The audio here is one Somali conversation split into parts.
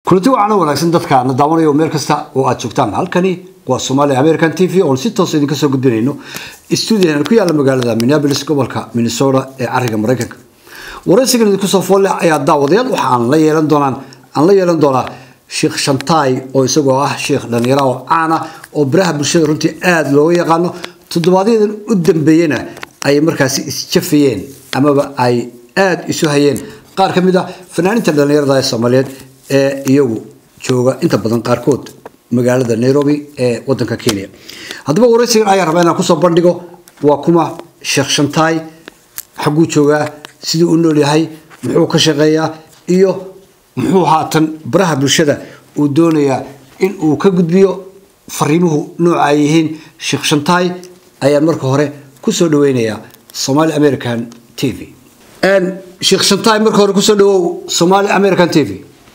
kulanti wacan wanaagsan dadka na daawanayo meel kasta oo aad joogtaan halkani waa somalia american t v oon si toos idinka soo gudbinayno stuudiyan ku yaala magaalada minneapolis gobolka minnesota ee cariga maraykanka waraysigan idinku soo foolle ayaa daawadayaal waxa aan la yeelan doonaan aan la yeelan doonaa sheekh shantaay oo isagoo ah sheekh dhalinyaro oo caan ah oo baraha bulshada runtii aada looga yaqaano toddobaadyaddan u dambeeyena ay markaasi isjafayeen amaba ay aada isu hayeen qaar ka mid ah fanaaninta dhalinyarada ee soomaaliyeed ee iyagu jooga inta badan qaarkood magaalada nairobi ee wadanka kenya haddaba waraysigan ayaa rabaa inaan kusoo bandhigo waa kuma sheekh shantaay xagguu joogaa siduu u nool yahay muxuu ka shaqeeyaa iyo muxuu haatan baraha bulshada uu doonayaa in uu ka gudbiyo fariimuhu nooca ay yihiin sheekh shantaay ayaan marka hore kusoo dhaweynayaa somali american t v sheekh shantaay marka hore kusoo dhawow somali american t v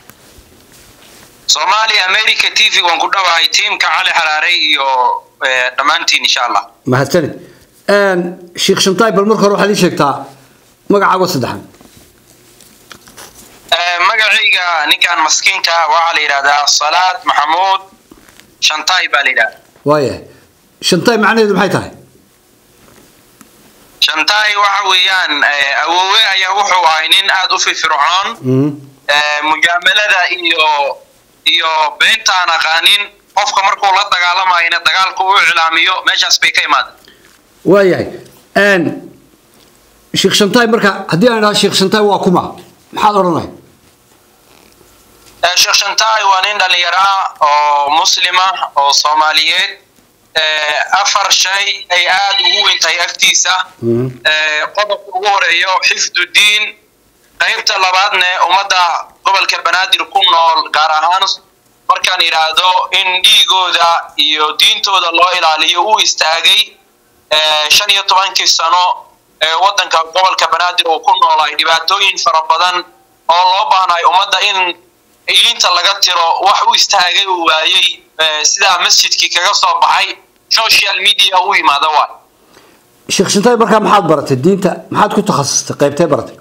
somaali america t v waan ku dhawahay tiimka cali xaraarey iyo dhammaantiin insha allah mahadsanid sheekh shantaay bal marka hore waxaad ii sheegtaa magacaago saddexan magacayga ninkan maskiinka waxaa la yidhahdaa salaad maxamuud shantaay baa la yidhahdaa waayahay shantaay macnaheedu maxay tahay shantaay waxa weeyaan awoowe ayaa wuxuu ahay nin aada u firfircoon mujaamalada iyo iyo beentaan aqaanin qofka markuu la dagaalamayna dagaalku u iclaamiyo meeshaas bay ka imaada waayahay sheekh shantaay marka haddii aan idhaha sheekh shantaay waa kuma maxaad odhanay sheekh shantaay waa nin dhalinyaro ah oo muslima oo soomaaliyeed afar shay ay aada ugu weyn tahay agtiisa qodobka ugu horeeyo xifdu diin qaybta labaadne ummadda gobolka banaadir ku nool gaar ahaan markaan idhaahdo in dhiigooda iyo diintooda loo ilaaliyo uu istaagay shan iyo tobankii sano ee waddanka gobolka banaadir uu ku noolay dhibaatooyin fara badan oo loo baahnaay ummadda in ilinta laga tiro wax u istaagay uu waayey sidaa masjidkii kaga soo baxay social media u yimaada waay sheekh shantaay markaa maxaad baratay diinta maxaad ku takhasustay qaybtee baratay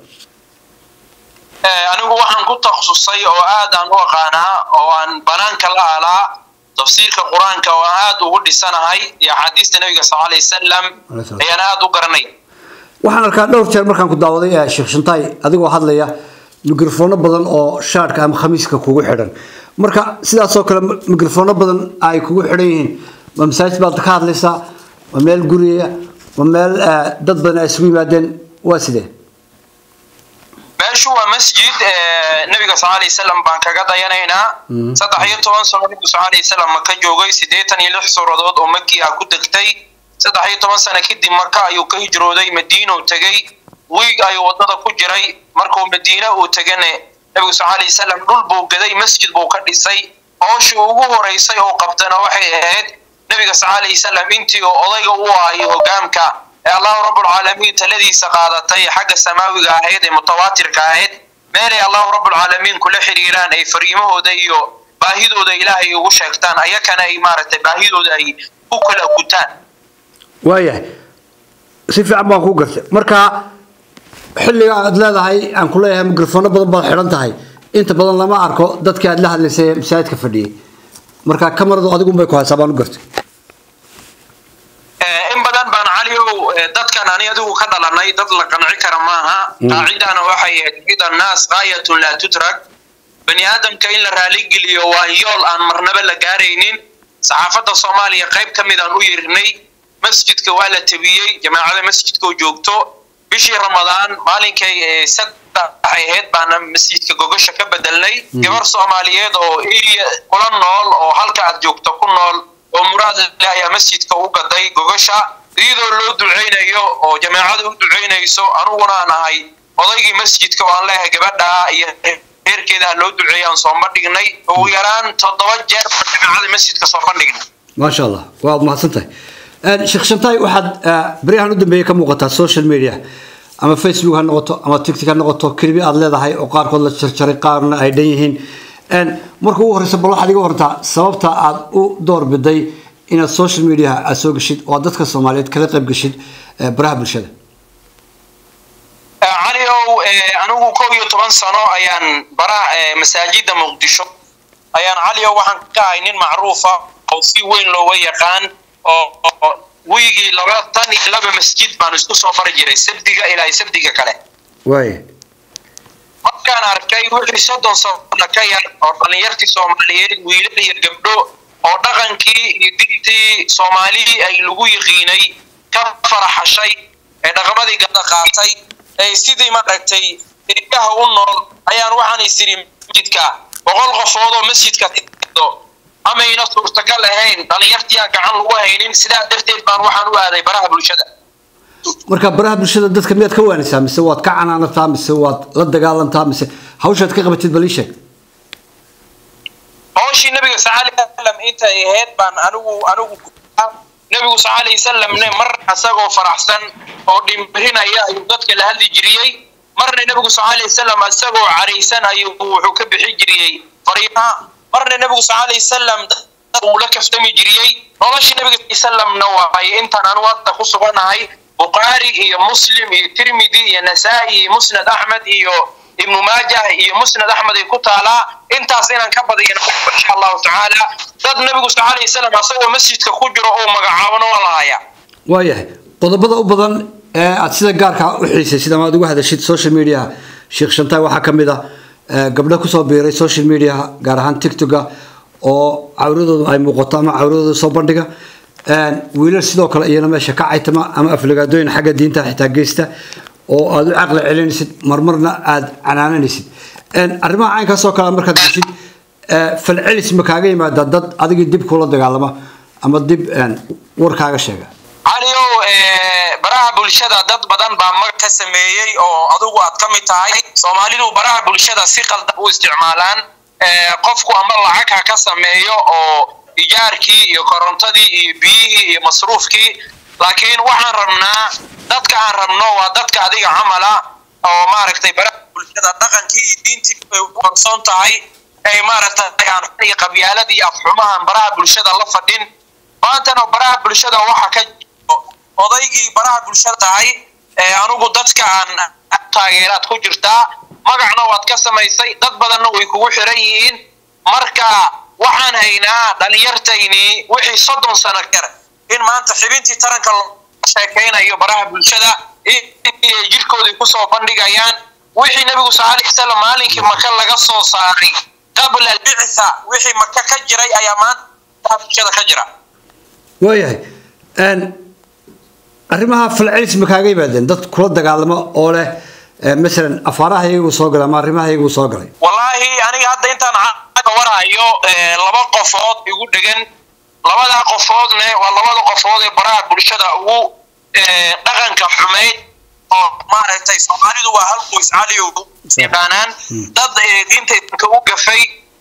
anigu waxaan ku takhasusay oo aad aan u aqaanaa oo aan banaanka la alaa tafsiirka qur-aanka oo aan aada ugu dhisanahay iyo axaadiista nabiga sal alay wasalam ayaan aada u garanay waxaan arkaa dhowr jeer markaan ku daawaday sheekh shantaay adigoo hadlaya mikrofoono badan oo shaadhka ama khamiiska kugu xidhan marka sidaasoo kale mikrofoono badan ay kugu xidhan yihiin ma masaajid baad ka hadlaysaa ma meel guriya ma meel dad badan ay isugu yimaadeen waa sidee meeshu waa masjid nabiga sal alay wasalam baan kaga dayanaynaa saddex iyo toban sano nabigu sal alay wasalam maka joogay siddeetan iyo lix suuradood oo makii ah ku degtay saddex iyo toban sano kadib maka ayuu ka hijrooday madiina uu tegey wiig ayuu waddada ku jiray markuu madiine uu tegane nabigu sal alay wasalam dhul buu gaday masjid buu ka dhisay hooshii ugu horeysay oo qabtana waxay ahayd nabiga sal alay wasalam intii oo odayga u ahayo hogaamka ee allahu rabbulcaalamiin taladiisa qaadatay xagga samaawiga ahayd ee mutawaatirka ahayd meelay allahu rabbulcaalamiin kula xiriiraan ay fariimahooda iyo baahidooda ilaahay ugu sheegtaan ayakana ay maaragtay baahidooda ay ku kala gutaan waayahay si fiican baan ku gartay marka xilliga aad leedahay aan ku leeyahay mikrofoono badan baad xidhan tahay inta badan lama arko dadkii aad la hadlaysay ee masaajidka fadhiyay marka kamaradu adigunbay ku haysaa baan u gartay in badan baan caliow dadkan ani adigu ka dhalanay dad la qanci kara maaha qaacidana waxay ahayd cida naas gaayatun laa tutrak bani aadamka in la raaligeliyo waa yool aan marnaba la gaaraynin saxaafadda soomaaliya qayb ka mid aan u yeerinay masjidka waa la tabiyey jamaacada masjidka oo joogto bishii ramadaan maalinkay saddex ahayd baana masjidka gogosha ka bedelnay gabar soomaaliyeed oo eriya kula nool oo halka aad joogto ku nool oo muraad le ayaa masjidka u gaday gogosha iyadoo loo duceynayo oo jamaacada u duceynayso aniguna aan ahay odaygii masjidka oo aan leeyahay gabadha iyo reerkeeda ha loo duceeya aan soo bandhignay ugu yaraan toddoba jeer baan jamaacada masjidka soo bandhignay maasha allah waad mahadsan tahay sheekh shantaay waxaad baryahan u dambeeyey ka muuqataa social media ama facebook ha noqoto ama tictic ha noqoto kelibi aad leedahay oo qaarkood la jarjaray qaarna ay dhan yihiin marka ugu horeysa bal waxaad iga warantaa sababta aad u doorbiday inaad social media aad soo geshid oo aad dadka soomaaliyeed kala qayb geshid baraha bulshada cali ow anigu kow iyo toban sano ayaan bara masaajida muqdisho ayaan cali o waxaan ka ahay nin macruufa oo si weyn looga yaqaan oo wiigii laba tan iyo laba masjid baan isku soo mari jiray sabdiga ilaa sabdiga kale waaya markaan arkay wixii soddon sano ka yar oo dhallinyartii soomaaliyeed wiilal iyo gabdho oo dhaqankii iyo diintii soomaalii ay lagu yiqiinay ka faraxashay ee dhaqamadii gada qaatay ee sidii maaragtay irgaha u nool ayaan waxaan isiri masjidka boqol qofood oo masjidka tido amayna suurtagal ahayn dhallinyartiyaa gacan lagu haynin sidaa darteed baan waxaan u aaday baraha bulshada marka baraha bulshada dadka miyaad ka waanisaa mise waad ka canaanataa mise waad la dagaalantaa mise hawshaad ka qabatid bal ii sheeg hawshii nabiga sal alay wasalam intay ahayd baan anigu anigu nabigu sal alay wasalamne mar isagoo faraxsan oo dhimrinaya ayuu dadka la hadli jiriyey marna nabigu sal alay wasalam isagoo caraysan ayuu wuxuu ka bixi jiriyey fariimaha marna nabigu sal alay wasalam uu la kaftami jiriyey noloshii nabiga sal salamna waay intaan anu hadda ku suganahay bukhaari iyo muslim iyo tirmidi iyo nasaa-i iyo musnad axmed iyo ibnu maajah iyo musnad axmed ay ku taalaa intaas inaan ka badiyan insha allahu tacaala dad nabigu sal alay wasalam asagoo masjidka ku jiro oo magacaabana waa lahayaa waayahay qodobada u badan ee aada sida gaarka u xiisaysid ama aad uga hadashid social media sheekh shantaay waxaa ka mid a gabdho kusoo biiray social media gaar ahaan tictoka oo cawradoodu ay muuqato ama cawradooda soo bandhiga wiilal sidoo kale iyana meesha ka caytama ama aflagaadooyin xagga diinta xitaa geysta oo aada u caqli celinaysid marmarna aada canaananaysid arrimaha caynkaasoo kale markaad geshid falcelis ma kaaga yimaada dad adigii dib kula dagaalama ama dib warkaaga sheega caliow baraha bulshada dad badan baa mag ka sameeyey oo adugu aad ka mid tahay soomaalidu baraha bulshada si qaldan u isticmaalaan qofku ama lacag ha ka sameeyo oo ijaarkii iyo korontadii iyo biyihii iyo masruufkii laakiin waxaan rabnaa dadka aan rabno waa dadka adiga camala oo maaragtay baraha bulshada dhaqankii iyo diintii ay u qarsoon tahay ay maaragtay aan iyo qabyaalad iyo afxumahan baraha bulshada la fadhin maantana baraha bulshada waxa ka jiro odaygii baraha bulshada tahay ee anugu dadka aan taageeraad ku jirtaa magacna waad ka samaysay dad badanna way kugu xiran yihiin marka waxaan haynaa dhalinyartaynii wixii soddon sano kar in maanta xibintii taranka loo sheekaynayo baraha bulshada inay jirhkoodii kusoo bandhigayaan wixii nabigu sal alay wasalam maalinkii maka laga soo saaray qabla albictha wixii maka ka jiray ayaa maanta bulshada ka jira waayahay arrimaha falcelis ma kaaga yimaadeen dad kula dagaalamo oo leh masalan afaaraha iyagu soo galay ama arrimaha iyagu soo galay wallaahi aniga hadda intaan ka warhayo laba qofood igu dhegan labadaa qofoodne waa labada qofood ee baraha bulshada ugu dhaqanka xumayd oo maaragtay soomaalidu waa hal qoys caliyow yaqaanaan dad diinta idanka u gafay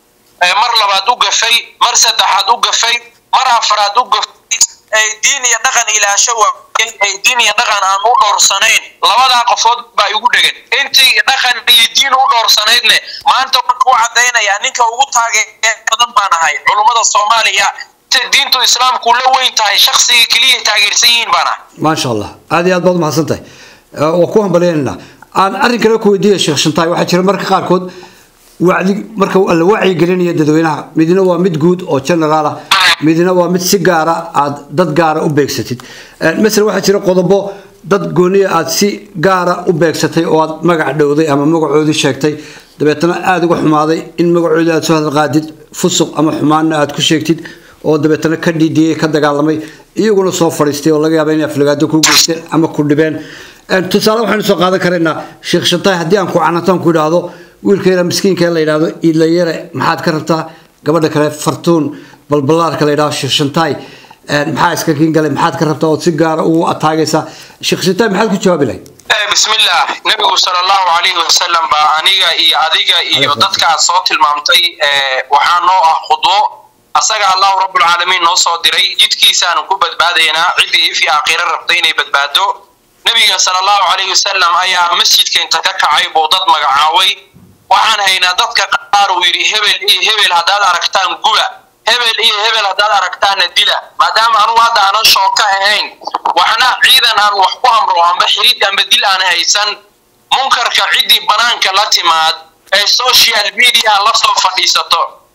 mar labaad u gafay mar saddexaad u gafay mar afraad u gafay diin iyo dhaqan ilaasho waayay diin iyo dhaqan aan u dhowrsanayn labadaa qofood baa igu dhegan intii dhaqan iyo diin u dhowrsanaydne maanta waan ku cadaynayaa ninka ugu taageer badan baan ahay culummada soomaaliya diintu islaamku la weyn tahay shaksiga keliya taageersan yihiin baan ahay maasha allah aada iyo aad baad umahadsan tahay waa ku hambalyaynayna aan arrin kale ku weydiiya sheekh shantaay waxaa jira marka qaarkood wacdi marka la wacyigelinaya dadweynaha midna waa mid guud oo generaal ah midna waa mid si gaara aad dad gaara u beegsatid masalan waxaa jira qodobo dad gooniya aad si gaara u beegsatay oo aad magac dhowday ama magacoodii sheegtay dabeetana aada uga xumaaday in magacoodii aad soo hadalqaadid fusuq ama xumaanna aad ku sheegtid oo dabeetana ka dhiidhiyey ka dagaalamay iyaguna soo fadhiistay oo laga yaaba inay aflagaado ku geysteen ama ku dhibeen tusaale waxaynu soo qaadan karaynaa sheekh shantaay haddii aan ku canataan ku idhaahdo wiilkayna miskiinka la yidhaahdo iidlayare maxaad ka rabtaa gabadha kale fartuun balballaarka la yidhahdo sheekh shantaay maxaa iska kiin galay maxaad ka rabtaa ood si gaara ugu ataagaysaa sheekh shantaay maxaad ku jawaabi lahayd bismillah nabigu sal allahu calayhi wasalam baa aniga iyo adiga iyo dadka aad soo tilmaamtay waxaa noo ah khudwo asaga allahu rabbulcaalamiin noo soo diray jidkiisaanu ku badbaadaynaa ciddii ifi aakhiro rabtay inay badbaado nebiga sala allahu calayhi wasalam ayaa masjidka inta ka kacay buu dad magacaaway waxaan haynaa dadka qaar uu yidhi hebel iyo hebel haddaad aragtaan guba hebel iyo hebel haddaad aragtaanna dila maadaama anugu hadda aanan shooka ahayn waxna ciidan aan wax ku amro amba xiriid amba dil aan haysan munkarka ciddii banaanka la timaad ee social media la soo fadhiisato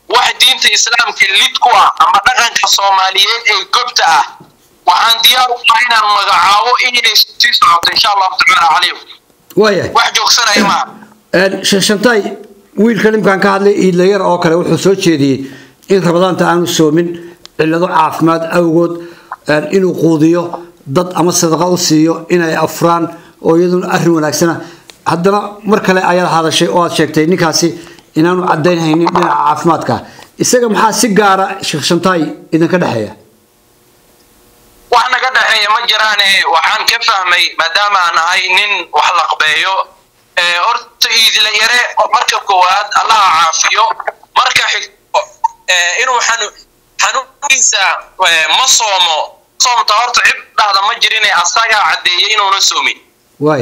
wax diinta islaamka lid ku ah ama dhaqanka soomaaliyeed ee gobta ah waxaan diyaar u ahay inaan magacaabo inay sii socoto insha allahu tacaala calaykum waayahay wax joogsanaya maaha sheekh shantaay wiilkan imkaan ka hadlay iidlayar oo kale wuxuu soo jeediyey in rabadaanta aanu soomin cillado caafimaad awgood inuu quudiyo dad ama sadaqa u siiyo inay afuraan oo iyaduna arrin wanaagsana haddana mar kale ayaad hadashay oo aad sheegtay ninkaasi inaanu cadaynhaynin dhinaca caafimaadka isaga maxaa si gaara sheekh shantaay idinka dhexeeya wax naga dhexeeya ma jiraane waxaan ka fahmay maadaama aan ahay nin wax laqbeeyo horta iidla yare marka koowaad allaha caafiyo marka xigto inuu xanuunkiisa ma soomo soomta horta cid dhahda ma jirine asagaa caddeeyay inuuna soomin waay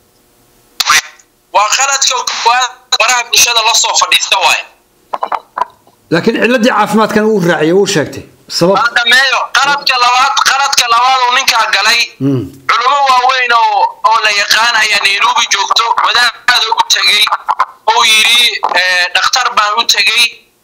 waa qaladka koowaad baraha bulshada la soo fadhiista waay laakiin cilladii caafimaadkan uu raaciyay uu sheegtay sabab waa dhameeyo qaladka labaad qaladka labaad uu ninkaa galay culummo waaweyn oo oo la yaqaan ayaa nairobi joogto wadaada u tegey oo yidhi dhakhtar baan u tegey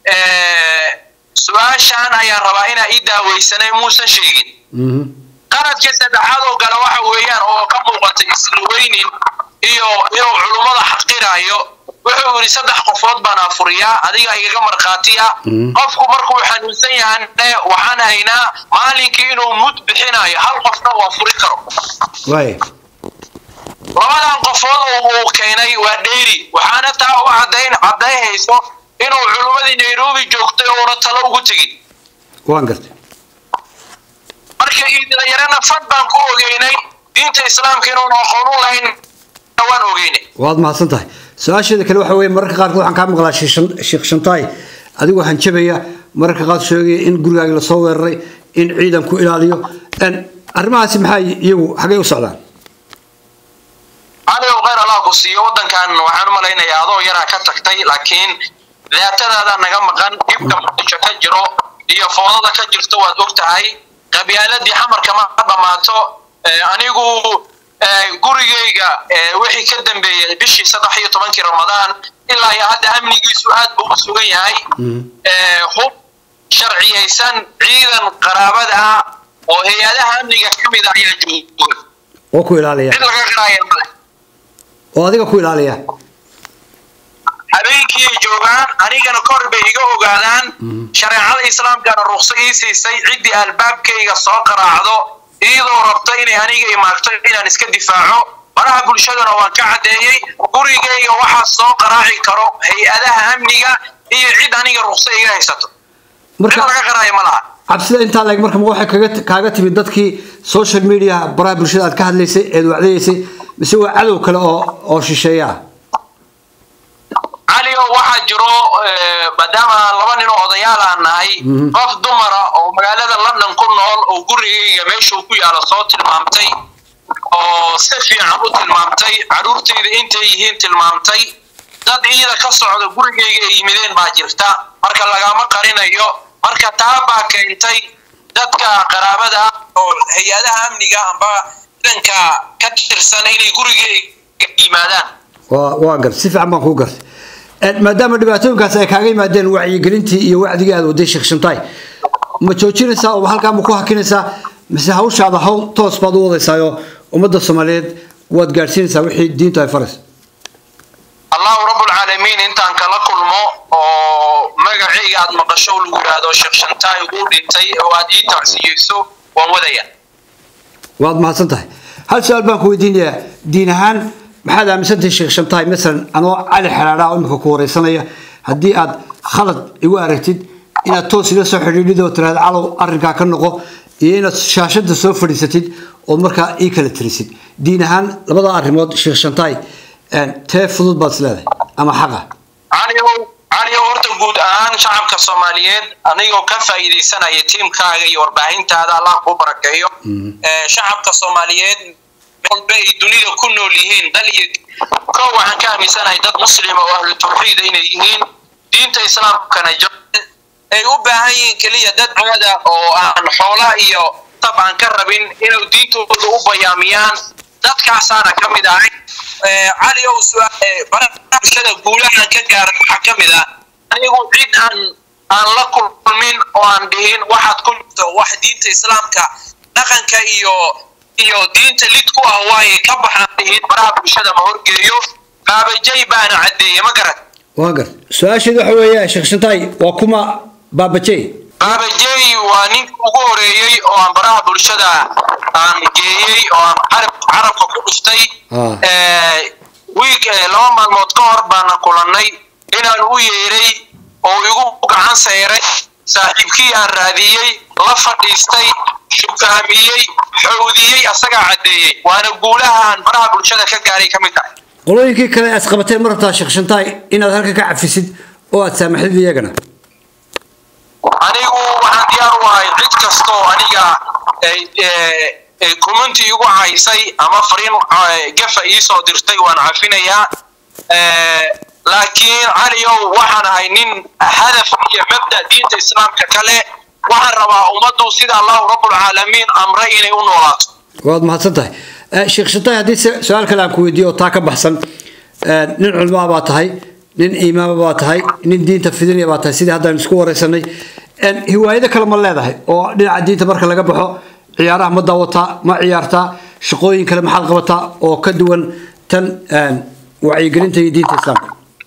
su-aashaan ayaan rabaa inaa ii daaweysanay muusan sheegin qaladka saddexaad oo gale waxa weeyaan oo ka muuqatay islaweynin iyo inuu culummada xaqiraayo wuxuu yidhi saddex qofood baan afuriyaa adiga igaga markhaatiya qofku markuu xanuunsan yahane waxaan haynaa maalinkii inuu mud bixinayo hal qofna waa furi karo waay labadan qofood uu keenay waa dheeri waxaana taa u cadayn cadaynhayso inuu culummadii nairobi joogtay ouna talo ugu tegin waan gartay marka iidlayarana fad baan ku ogeynay diinta islaamka inuun aqoon u lahayn waan ogeynay waad mahadsan tahay su-aasheeda kale waxa weeye mararka qaarkood waxaan kaa maqlaa sheekh shantaay adigoo hanjabaya mararka qaar sheegaya in gurigaagi lasoo weeraray in ciidan ku ilaaliyo arrimahaasi maxaa iyagu xagay u socdaan cali ow khayr allah ku siiyo waddankan waxaan u malaynayaa adoo yaraa ka tagtay laakiin daatadaada naga maqan dhibka muqdisho ka jiro iyo foodada ka jirto waad og tahay qabyaaladii xamarka ma dhammaato anigu gurigayga wixii ka dambeeyey bishii saddex iyo tobankii ramadaan ilaa iyo hadda amnigiisu aad buu u sugan yahay hub sharciyaysan ciidan qaraabada ah oo hay-adaha amniga ka mid a ayaa jooga oo ku ilaaliya cid laga qaraaya male oo adiga ku ilaaliya habeenkii ay joogaan anigana kor bay iga ogaadaan shareecada islaamkana ruqso ii siisay ciddii albaabkayga soo qaraacdo iyadoo rabto inay aniga imaagto inaan iska difaaco baraha bulshadana waan ka caddeeyey gurigayga waxaa soo qaraaci karo hay-adaha amniga iyo cid aniga ruqso iga haysato marka laga qaraayo ma laha cabsida intaa leeg marka ma waxay kaga kaaga timid dadkii social media baraha bulshada aad ka hadlaysay eed wacdayeysay mise waa cadow kale oo oo shisheeya ah cali oo waxaa jiro maadaama laba nin oo odayaal aan nahay qof dumara oo magaalada london ku nool oo gurigayga meeshuu ku yaalo soo tilmaamtay oo si fiican u tilmaamtay carruurtayda intay yihiin tilmaamtay dad iida ka socda gurigayga ay yimideen baa jirta marka lagama qarinayo marka taa baa keentay dadka qaraabada oo hay-adaha amniga amba ciidanka ka tirsan inay gurigayga yimaadaan waa waa gartay si fiican baan kuu gartay maadaama dhibaatooyinkaas ay kaaga yimaadeen wacyigelintii iyo wacdigii aad waday sheekh shantaay ma joojinaysaa oo halkaa ma ku hakinaysaa mise hawshaada hawl toos baad u wadaysaayoo ummadda soomaaliyeed waad gaadhsiinaysaa wixii diintu ay farayso allahu rabbulcaalamiin intaan kala kulmo oo magacayga aad maqasho lagu yidhaahdo sheekh shantaay uu dhintay oo aad ii tacsiyeyso waan wadaya waad mahadsan tahay hal su-aal baan ku weydiinayaa diin ahaan maxaad aaminsantahay sheekh shantaay masalan anoo cali xelaadha oo imika ku wareysanaya haddii aad khalad igu aragtid inaad toos ila soo xidhiidhid oo tiraahda calow arrinkaa ka noqo iyo inaad shaashada soo fadhiisatid ood markaa ii kala tirisid diin ahaan labada arrimood sheekh shantaay tee fudud baad is leedahay ama xaqa caliow caliow horta guud ahaan shacabka soomaaliyeed anigoo ka faa'iidaysanaya tiimkaaga iyo warbaahintaada allah kuu barakeeyo shacabka soomaaliyeed walba ay dunida ku nool yihiin dal iyo ko waxaan ka aaminsanahay dad muslima oo ahlu tawxiida inay yihiin diinta islaamkana ay u baahan yihiin keliya dad caada oo aan xoola iyo tab aan ka rabin inay diintooda u bayaamiyaan dadkaasaana ka mid ahay cali ow baraha bulshada guulahaan ka gaaray waxaa ka mid ah anigu cid aan aan la kulmin oo aan dhihin waxaad ku jirto wax diinta islaamka dhaqanka iyo iyo diinta lid ku ah waaye ka baxaan dhihin baraha bulshada ma horgeeyo baabajay baana caddeeye ma garan waa gar su-aasheedu waxa weeye sheekh shantaay waa kuma baabajey baabajey waa ninka ugu horeeyey oo aan baraha bulshada aan geeyey oo aan carab carabka ku dhuftay Ah. Eh, wiig eh, laba maalmood ka hor baana kulannay inaan u yeeray oo igu gacan sayray saaxiibkii aan raadiyey la fadhiistay shukaamiyey xowdiyey asagaa caddeeyey waana guulaha aan baraha bulshada ka gaaray ka mid tahay qolooyinkii kale aad isqabateen ma rabtaa sheekh shantaay inaad halka ka cafisid oo aad saamaxdid iyagana anigu waxaan diyaar u ahay cid kasta oo aniga ay, eh, eh, commenti igu haysay ama fariin eh, gafa iisoo dirtay waan cafinayaa Eh, laakiin caliow waxaan ahay nin hadaf iyo mabda diinta islaamka kale waxaan rabaa ummaddu sida allahu rabbulcaalamiin amray inay u noolaato waad mahadsan tahay Eh, sheekh shantaay haddii se- su-aal kale aan ku weydiiyo oo taa ka baxsan eh, nin culmaa baa tahay nin imaama baa tahay nin diinta fidinaya baa tahay sidii haddaan isku wareysanay En, hiwaayado kale ma leedahay oo dhinaca diinta marka laga baxo ciyaaraha ma daawataa ma ciyaartaa shaqooyin kale maxaad qabataa oo ka duwan tan en, wacyigelinta iyo diinta islaamka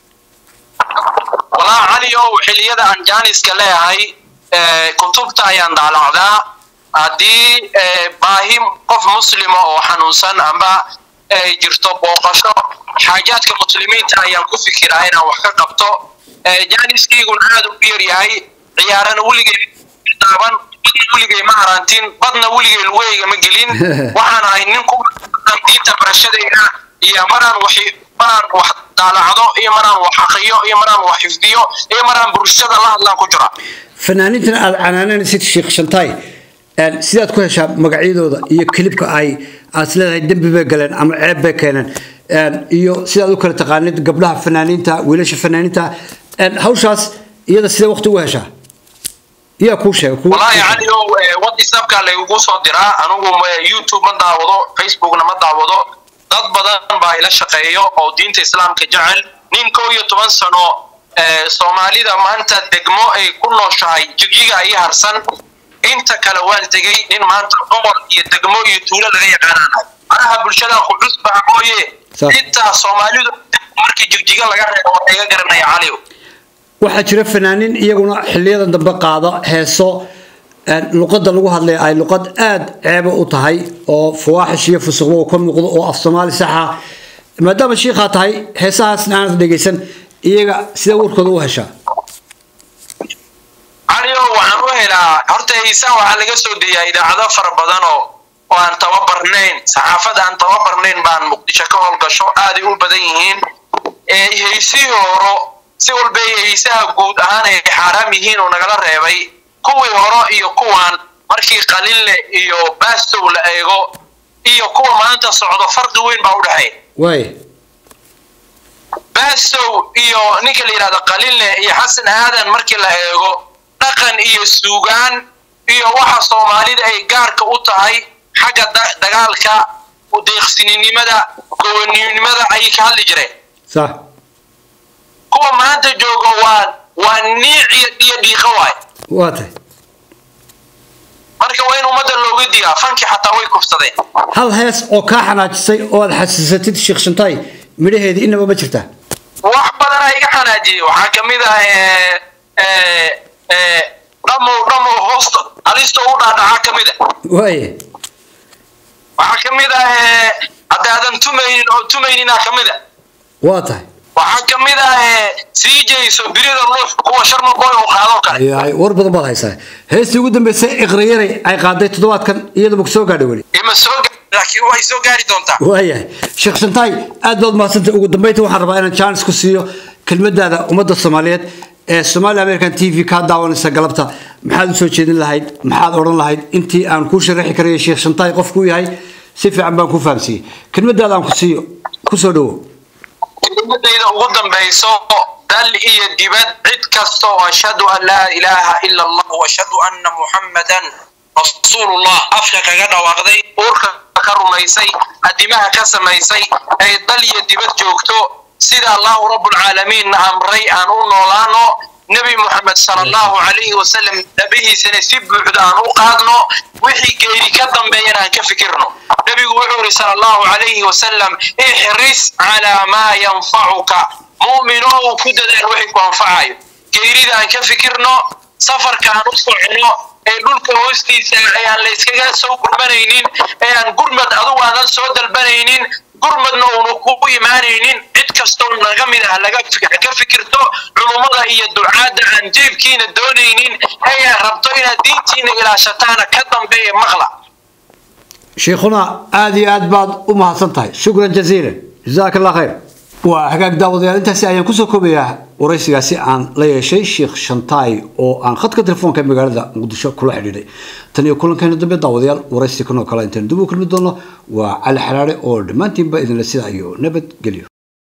walaa caliow xilliyada aan jaaniska leeyahay eh, kutubta ayaan daalacdaa haddii eh, baahi qof muslima oo xanuunsan amba ay jirto booqasho xaajaadka muslimiinta ayaan ku fikiraa inaan wax ka qabto Eh, jaaniskayguna aad u yar yahay ciyaarana weligay taaban badna weligay ma harantin badna weligay lugeyga ma gelin waxaan ahay nin ku badan diinta barashadayda iyo maraan wax maraan wax daalacdo iyo maraan wax aqriyo iyo maraan wax xifdiyo iyo maraan bulshada la hadlaan ku jira fanaaniintan aad canaananaysid sheekh shantaay en, sidaad ku heshaa magacyadooda iyo kilibka ay aad is leedahay dembi bay galeen ama ceeb bay keeneen En, iyo sidaad u kala taqaanid gabdhaha fanaaniinta wiilasha fanaaniinta en, hawshaas iyada sidee waqti ugu heshaa iyaa kuu sheega kuu- wallaahi caliow eh, whatsappka laygu soo diraa anigu ma- youtube ma daawado facebookna ma daawado dad badan baa ila shaqeeyo oo diinta islaamka jecel nin kow iyo toban sano eh, soomaalida maanta degmo ay ku nooshahay jigjiga ay harsan inta kale waan tegey nin maanta gobol iyo degmo iyo tuulo laga yaqaanaanahay maraha bulshada qucus baa mooye Sax. intaa soomaalidu markii jigjiga laga reebo waa iga garanaya caliow waxaa jira fanaaniin iyaguna xiliyadan dambe qaada heeso en, luqadda lagu hadlaya ay luqad aad ceeba u tahay oo fawaaxish iyo fusuqba uu ka muuqdo oo af soomaali saxa maadaama shiikhaa tahay heesahaasna aanad dhegaysan iyaga sidee warkooda u heshaa calio waxaan u helaa horta heysaan waxaa laga soo deeyaa idaacado fara badan oo oo aan tababarnayn saxaafada aan tababarnayn baan muqdisho ka howlgasho aaday u badan yihiin ee heysihii horo si walba ay heysaha guud ahaan ay xaaraam yihiin oo nagala reebay kuwii horo iyo kuwan markii qalinle iyo baastow la eego iyo kuwa maanta socdo farqi weyn baa u dhexeeya waay baastow iyo ninka la yidhahdo qalinle iyo xasan aadan markii la eego dhaqan iyo suugaan iyo waxa soomaalida ay gaarka u tahay xagga da- dagaalka deeqsininimada gowaninimada ayay ka hadli jireen sax kuwa maanta jooga waa waa niic iyo iyo dhiiqo waay waa tahay marka waa in ummadda looga digaa fankii xataa way kufsadeen hal hees oo kaa xanaajisay oo aad xasuusatid sheekh shantaay midhaheedii inaba ma jirtaa wax badan a iga xanaajiyey waxaa ka mid ah eh, eh, eh, dhamow dhamow hoosta halista u dhaadhacaa ka mid a waaye waxaa ka mid ah eh, haddaadan tumaynin oo tumaynina ka mid a waa tahay waxaa ka mid ah eh, sii jeyso birida luux kuwa sharmaboy oo qaadoo kale ayaay war badan baad haysaa heestii ugu dambeysay iqrayaray ay qaaday toddobaadkan iyadaba soo gaadhay weli ima soo gaari laakiin way soo gaari doontaa waayahay sheekh shantaay aad baad mahadsantay ugu dambeynta waxaan rabaa inaan jaanis ku siiyo kelmadaada ummadda soomaaliyeed ee somali american t v kaa daawanaysa galabta maxaad u soo jeedin lahayd maxaad odhan lahayd intii aan kuu sharaxi karaya sheekh shantaay qofkuu yahay si fiican baan ku fahamsiiyey kelmadaada aan ku siiyo ku soo dhowo kelimadayda ugu dambayso dal iyo dibad cid kasta oo ashhadu an laa ilaaha ila allah washhadu anna muxammadan rasuulullah afka kaga dhawaaqday uurka ka rumaysay adimaha ka samaysay ay dal iyo dibad joogto sida allahu rabbulcaalamiinna amray aan u noolaano nebi moxamed sala allahu calayhi wasalam dhabihiisana si buuxda aan u qaadno wixii geeri ka dambeeyana aan ka fikirno nebigu wuxuu yidhi sala allahu calayhi wasalam ixris calaa maa yanfacuka mu'minow ku dadaal wixii ku anfacayo geerida aan ka fikirno safarka aan u socono ee dhulka hoostiisa ee aan la iskaga soo gurmanaynin ee aan gurmad adugu aadan soo dalbanaynin gurmadna uunu kugu imaanaynin cid kastoo naga mid ah laga ka fikirto culummada iyo ducaadda aan jeebkiina doonaynin ee aan rabto inaad diintiina ilaashataana ka dambeeya maqla شيخنا آدي أدباد أمها سنتهي شكرا جزيلا جزاك الله خير وهجاك داود انت سي ayaan kusoo koobaya waraysigaasi aan la yeeshay sheekh shantaay oo aan khadka telefoonka magaalada muqdisho kula xidhiidhay tan iyo kulankeena dambe daawadayaal waraysi kanoo kale intaan dib u kulmi doono waa cali xaraare oo dhammaantiinba idinla sida iyo nabad gelyo